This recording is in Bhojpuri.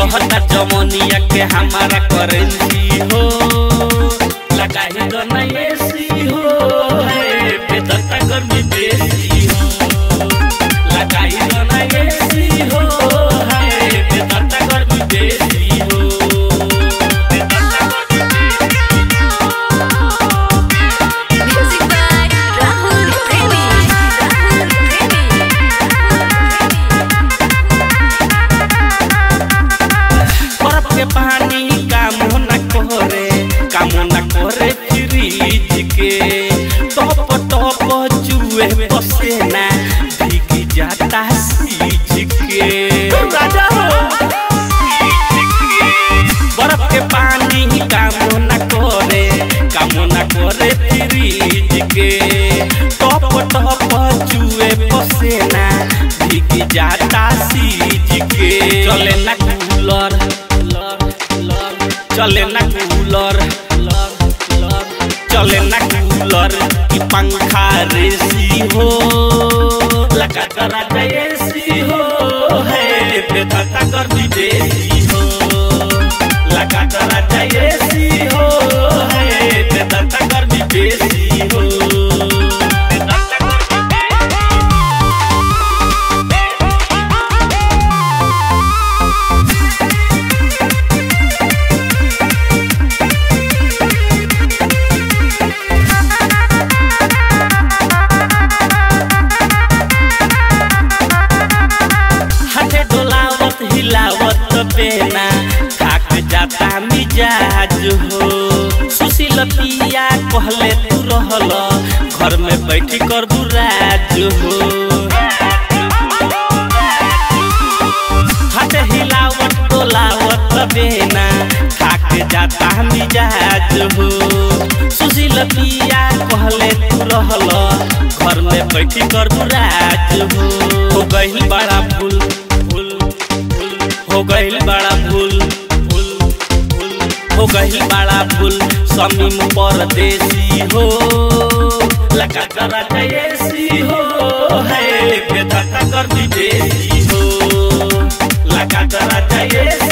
कहता जमनिया के हमारा करेंसी हो लगाई तो ना एसी हो है बेदता गर्मी बेसी हो लगाई तो ना एसी हो है बेदता गर्मी बेसी हो बेदता गर्मी Music by Rahul Premi. Rahul बर्फ के पानी काम न करे काम न करे फ्रिज के टॉप टॉप चुए पसेना भीग जाता सीज के राजा हो बर्फ के पानी काम न करे काम न करे फ्रिज के टॉप टॉप चुए पसेना भीग जाता सीज के चले ना कूलर चले ना कूलर चले ना कूलर की पंखा रेसी हो लगा करा एसी हो है बेदता कर विदेशी हो लगा करा एसी हो है बेदता कर विदेशी हो बेदता कर विदेशी हाथे डोलावत हिलावत बेना थाक जाता मिजाज हो सुशील पिया कहले तू रहल घर में बैठी कर बुराज हो हाथे हिलावत डोलावत बेना थाक जाता मिजाज हो सुशील पिया कहले तू रहल घर में बैठी कर बुराज हो हो गइल बड़ा भूल भूल भूल हो गइल बड़ा भूल भूल भूल हो गइल बड़ा भूल समीम परदेसी हो लगा करा जैसी हो है बेदता कर विदेशी हो लगा करा जैसी